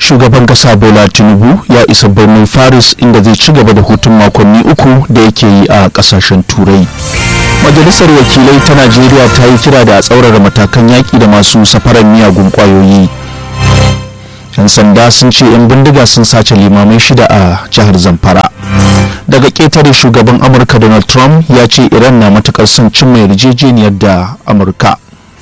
shugaban kasa bola tinubu ya isa birnin faris inda zai ci gaba da hutun makonni uku da yake yi a kasashen turai majalisar wakilai ta najeriya ta yi kira da a tsaurara matakan yaƙi da masu safarar miyagun ƙwayoyi yan sanda sun ce 'yan bindiga sun sace limamai shida a jihar zamfara daga ƙetare shugaban amurka donald trump ya ce iran na matukar son cimma yarjejeniyar da amurka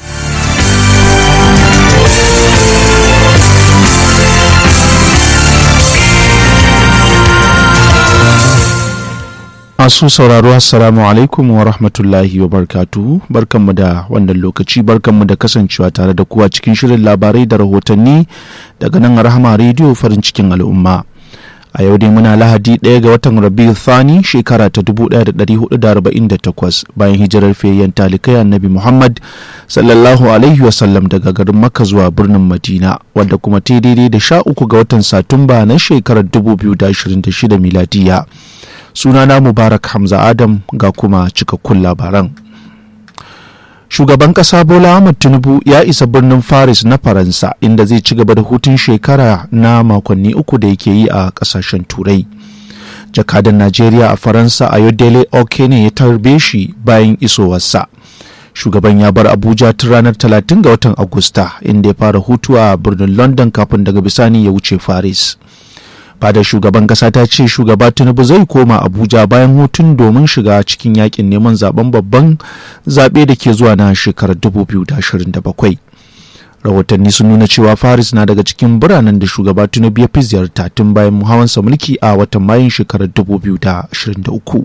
masu sauraro assalamu alaikum wa rahmatullahi wa barkatuhu barkanmu da wannan lokaci barkanmu da kasancewa tare da kuwa cikin shirin labarai da rahotanni daga nan rahama rediyo farin cikin al'umma a yau dai muna lahadi ɗaya ga watan rabiu thani shekara ta 1448 bayan hijirar fiyayyen talikai annabi muhammad sallallahu alaihi wasallam daga garin makka zuwa birnin madina wadda kuma ta daidai da sha uku ga watan satumba na shekarar 2026 miladiya sunana mubarak hamza adam ga kuma cikakkun labaran shugaban kasa bola ahmad tinubu ya isa birnin paris na faransa inda zai ci gaba da hutun shekara na makonni uku da yake yi a kasashen turai jakadan najeriya a faransa ayodele okene ya tarbe shi bayan isowarsa shugaban ya bar abuja tun ranar 30 ga watan agusta inda ya fara hutu a birnin london kafin daga bisani ya wuce paris fadar shugaban kasa ta ce shugaba tinubu zai koma abuja bayan hutun domin shiga cikin yakin neman zaben babban zaɓe da ke zuwa na shekarar 2027 rahotanni sun nuna cewa faris na daga cikin biranen da shugaba tinubu ya fi ziyarta tun bayan hawansa mulki a watan mayun shekarar 2023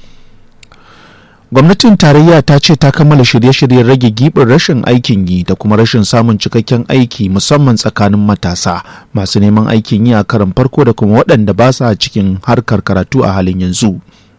gwamnatin tarayya ta ce ta kammala shirye-shiryen rage gibin rashin aikin yi da kuma rashin samun cikakken aiki musamman tsakanin matasa masu neman aikin yi a karan farko da kuma waɗanda ba sa cikin harkar karatu a halin yanzu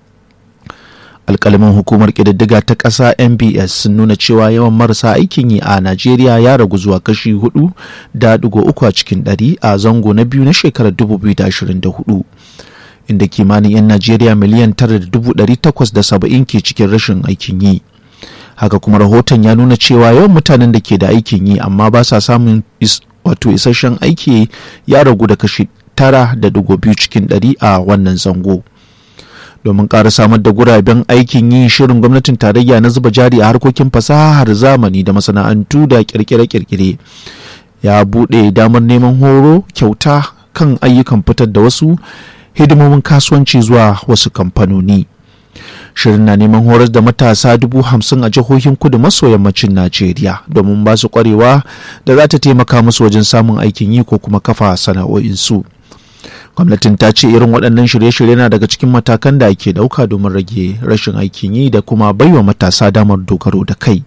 alkalamin hukumar ƙididdiga ta ƙasa mbs sun nuna cewa yawan marasa aikin yi a najeriya ya ragu zuwa kashi hudu da digo uku a cikin ɗari a zango na biyu na shekarar 2024 inda kimanin 'yan Najeriya miliyan tara da dubu ɗari takwas da saba'in ke cikin rashin aikin yi. Haka kuma rahoton ya nuna cewa yawan mutanen da ke da aikin yi amma ba sa samun wato isasshen aiki ya ragu da kashi tara da dugo biyu cikin ɗari a wannan zango. Domin ƙara samar da guraben aikin yi shirin gwamnatin tarayya na zuba jari a harkokin fasahar zamani da masana'antu da kirkire-kirkire ya buɗe damar neman horo kyauta kan ayyukan fitar da wasu hidimomin kasuwanci zuwa wasu kamfanoni shirin na neman horar da matasa dubu hamsin a jihohin kudu maso yammacin najeriya domin ba su kwarewa da za ta taimaka musu wajen samun aikin yi ko kuma kafa sana'o'insu gwamnatin ta ce irin waɗannan shirye-shirye na daga cikin matakan da ake ɗauka domin rage rashin aikin yi da kuma baiwa matasa damar dogaro da kai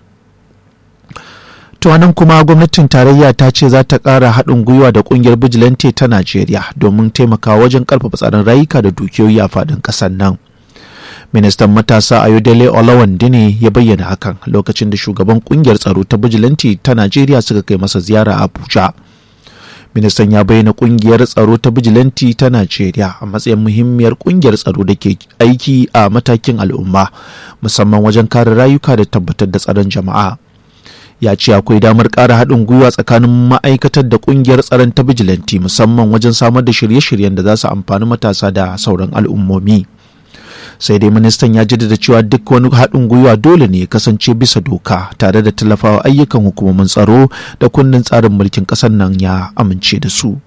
To nan kuma gwamnatin tarayya ta ce za ta ƙara haɗin gwiwa da ƙungiyar bijilante ta Najeriya domin taimakawa wajen ƙarfafa tsaron rayuka da dukiyoyi a faɗin ƙasar nan. Ministan matasa Ayodele Olawande ne ya bayyana hakan lokacin da shugaban ƙungiyar tsaro ta bijilante ta Najeriya suka kai masa ziyara a Abuja. Ministan ya bayyana ƙungiyar tsaro ta bijilanti ta Najeriya a matsayin muhimmiyar ƙungiyar tsaro da ke aiki a matakin al'umma musamman wajen kare rayuka da tabbatar da tsaron jama'a. ya ce akwai damar ƙara haɗin gwiwa tsakanin ma'aikatar da ƙungiyar tsaron ta bijilanti musamman wajen samar da shirye-shiryen da za su amfani matasa da sauran al'ummomi sai dai ministan ya jaddada cewa duk wani haɗin gwiwa dole ne ya kasance bisa doka tare da tallafawa ayyukan hukumomin tsaro da kundin tsarin mulkin ƙasar nan ya amince da su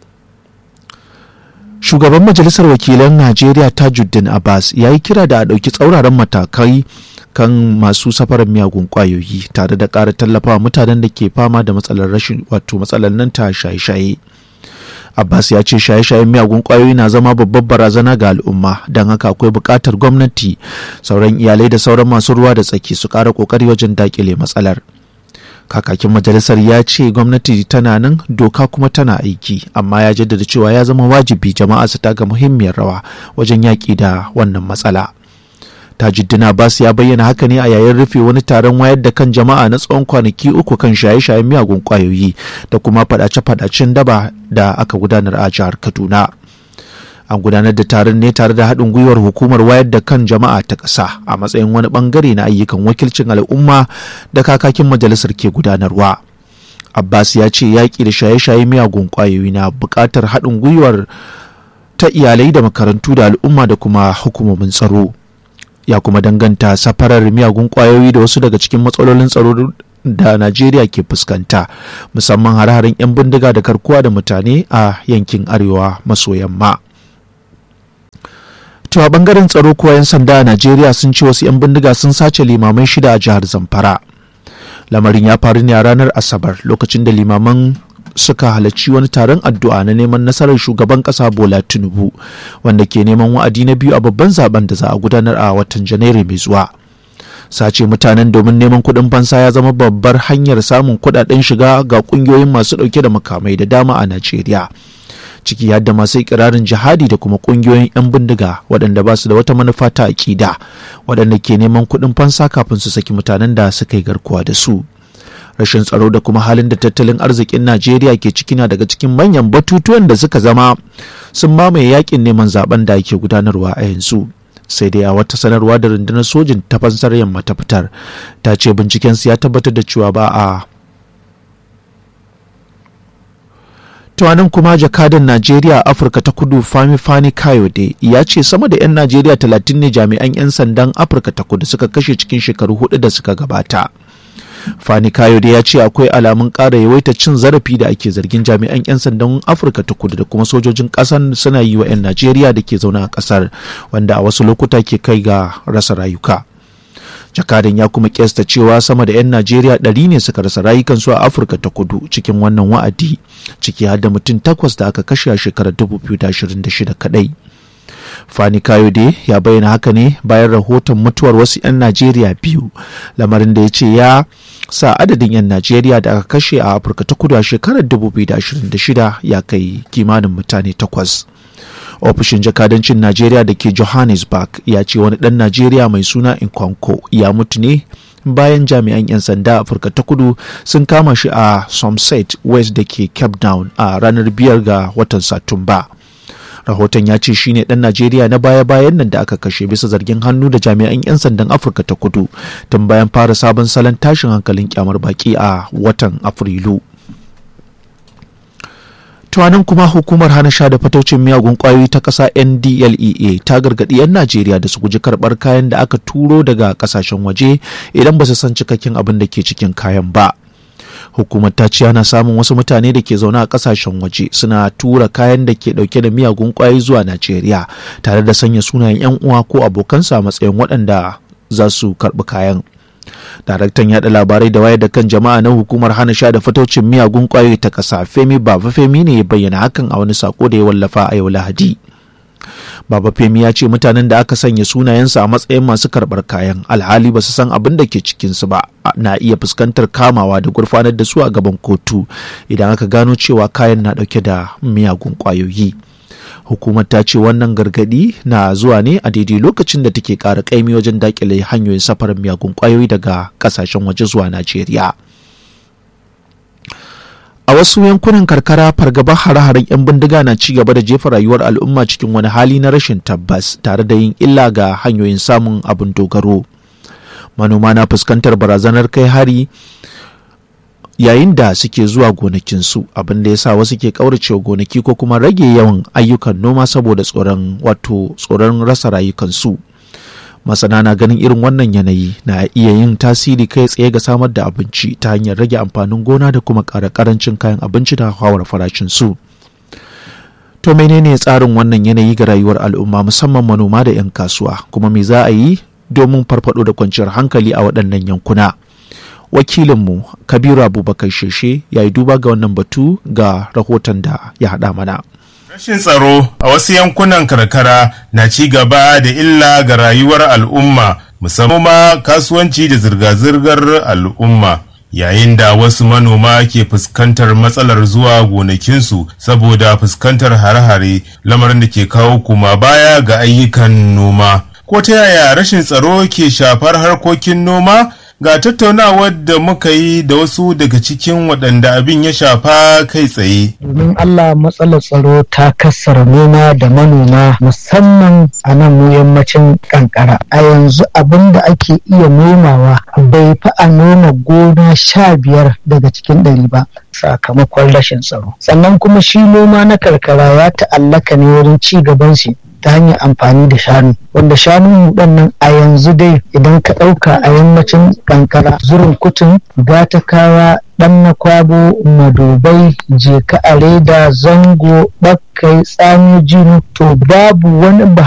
shugaban majalisar wakilan najeriya tajuddin abbas ya yi kira da a ɗauki tsauraran matakai kan masu safarar miyagun kwayoyi tare da ƙara tallafawa mutanen da ke fama da matsalar rashin wato matsalar nan ta shaye-shaye abbas ya ce shaye-shayen miyagun kwayoyi na zama babbar barazana ga al'umma don haka akwai buƙatar gwamnati sauran iyalai da sauran masu ruwa da tsaki su ƙara ƙoƙari wajen daƙile matsalar kakakin majalisar ya ce gwamnati tana nan doka kuma tana aiki amma ya jaddada cewa ya zama wajibi jama'a su taka muhimmiyar rawa wajen yaƙi da wannan matsala. tajuddin abbas ya bayyana haka ne a yayin rufe wani taron wayar da kan jama'a na tsawon kwanaki uku kan shaye-shayen miyagun kwayoyi da kuma fadace-fadacen daba da aka gudanar a jihar kaduna an gudanar da taron ne tare da haɗin gwiwar hukumar wayar da kan jama'a ta ƙasa a matsayin wani ɓangare na ayyukan wakilcin al'umma da kakakin majalisar ke gudanarwa abbas ya ce yaƙi da shaye-shaye miyagun ƙwayoyi na buƙatar haɗin gwiwar ta iyalai da makarantu da al'umma da kuma hukumomin tsaro ya kuma danganta safarar miyagun ƙwayoyi da wasu daga cikin matsalolin tsaro da najeriya ke fuskanta musamman hare-haren 'yan bindiga da karkuwa da mutane a yankin arewa maso yamma to a bangaren tsaro kuwa 'yan sanda a najeriya sun ce wasu 'yan bindiga sun sace limamai shida a jihar zamfara lamarin ya faru ne a ranar asabar lokacin da limaman suka halarci wani taron addu'a na neman nasarar shugaban kasa bola tinubu wanda ke neman wa'adi na biyu a babban zaben da za a gudanar a watan janairu mai zuwa sace mutanen domin neman kuɗin fansa ya zama babbar hanyar samun kuɗaɗen shiga ga ƙungiyoyin masu ɗauke da makamai da dama a najeriya ciki har da masu ikirarin jihadi da kuma ƙungiyoyin 'yan bindiga waɗanda ba su da wata manufa ta aƙida waɗanda ke neman kuɗin fansa kafin su saki mutanen da suka yi garkuwa da su rashin tsaro da kuma halin da tattalin arzikin najeriya ke ciki na daga cikin manyan batutuwan da suka zama sun mamaye yakin neman zaben da ake gudanarwa a yanzu sai dai a wata sanarwa da rundunar sojin ta fansar yamma ta fitar ta ce bincikensu ya tabbatar da cewa ba a tuwanin kuma jakadan najeriya a afirka ta kudu fami fani kayode ya ce sama da 'yan najeriya 30 ne jami'an 'yan sandan afirka ta kudu suka kashe cikin shekaru hudu da suka gabata fani kayode ya ce akwai alamun ƙara yawaita cin zarafi da ake zargin jami'an 'yan sandan afirka ta kudu da kuma sojojin ƙasar suna yi wa 'yan najeriya da ke zaune a ƙasar wanda a wasu lokuta ke kai ga rasa rayuka jakadan ya kuma kesta cewa sama da 'yan najeriya ɗari ne suka rasa rayukansu a afirka ta kudu cikin wannan wa'adi ciki har da mutum takwas da aka kashe a shekarar 2026 kadai fani kayode ya bayyana haka ne bayan rahoton mutuwar wasu 'yan najeriya biyu lamarin da ya ce ya sa adadin 'yan najeriya da aka kashe a afirka ta kudu a shekarar 2026 ya kai kimanin mutane takwas ofishin jakadancin najeriya da ke johannesburg ya ce wani dan najeriya mai suna inkonko ya mutu ne bayan jami'an 'yan sanda afirka ta kudu sun kama shi a somerset west da ke cape town a ranar biyar ga watan satumba rahoton ya ce shine dan najeriya na baya-bayan nan da aka kashe bisa zargin hannu da jami'an 'yan sandan afirka ta kudu tun bayan fara sabon salon tashin hankalin kyamar baki a watan afrilu tuwanin kuma hukumar hana sha da fataucin miyagun kwayoyi ta ƙasa ndlea ta gargaɗi 'yan najeriya da su guji karɓar kayan da aka turo daga ƙasashen waje idan ba su san cikakken abin da ke cikin kayan ba hukumar ta ce ana samun wasu mutane da ke zaune a kasashen waje suna tura kayan da ke dauke da miyagun kwayoyi zuwa najeriya tare da sanya sunayen 'yan uwa ko abokansa a matsayin waɗanda za su karɓi kayan daraktan yada labarai da wayar da kan jama'a na hukumar hana sha da fataucin miyagun kwayoyi ta ƙasa femi baba femi ne ya bayyana hakan a wani sako da ya wallafa a yau lahadi Baba Femi ya ce mutanen da aka sanya sunayensu a matsayin masu karɓar kayan alhali ba su san abin da ke cikinsu ba na iya fuskantar kamawa da gurfanar da su a gaban kotu idan aka gano cewa kayan na ɗauke da miyagun ƙwayoyi. Hukumar ta ce wannan gargaɗi na zuwa ne a daidai lokacin da take ƙara ƙaimi wajen daƙile hanyoyin safarar miyagun ƙwayoyi daga ƙasashen waje zuwa Najeriya. a wasu yankunan karkara fargabar hare-haren 'yan bindiga na ci gaba da jefa rayuwar al'umma cikin wani hali na rashin tabbas tare da yin illa ga hanyoyin samun abin dogaro manoma na fuskantar barazanar kai hari yayin da suke zuwa gonakinsu abin da ya sa wasu ke kauracewa gonaki ko kuma rage yawan ayyukan noma saboda tsoron wato tsoron rasa rayukansu masana na ganin irin wannan yanayi na iya yin tasiri kai tsaye ga samar da abinci ta hanyar rage amfanin gona da kuma ƙara ƙarancin kayan abinci da hawar farashin su to menene tsarin wannan yanayi ga rayuwar al'umma musamman manoma da 'yan kasuwa kuma me za a yi domin farfado da kwanciyar hankali a waɗannan yankuna wakilinmu kabiru abubakar sheshe ya yi duba ga wannan batu ga rahoton da ya haɗa mana Rashin tsaro a wasu yankunan karkara na ci gaba da illa ga rayuwar al'umma musamman ma kasuwanci da zirga-zirgar al'umma. Yayin da wasu manoma ke fuskantar matsalar zuwa gonakinsu saboda fuskantar hare-hare lamarin da ke kawo kuma baya ga ayyukan noma. Ko ta yaya rashin tsaro ke shafar harkokin noma? ga tattaunawar da muka yi da wasu daga cikin waɗanda abin ya shafa kai tsaye. Domin Allah matsalar tsaro ta kassara noma da manoma musamman a nan mu yammacin kankara. A yanzu abin da ake iya nomawa bai fi a noma gona sha biyar daga cikin ɗari ba. sakamakon rashin tsaro sannan kuma shi noma na karkara ya ta'allaka ne wurin ci gaban shi ta hanyar amfani da shanu wanda shanun nan a yanzu dai idan ka ɗauka a yammacin kankara zurin kutun gatakawa ɗan na kwabo madobai jeka a reda zango bakkai tsami jinu to babu wani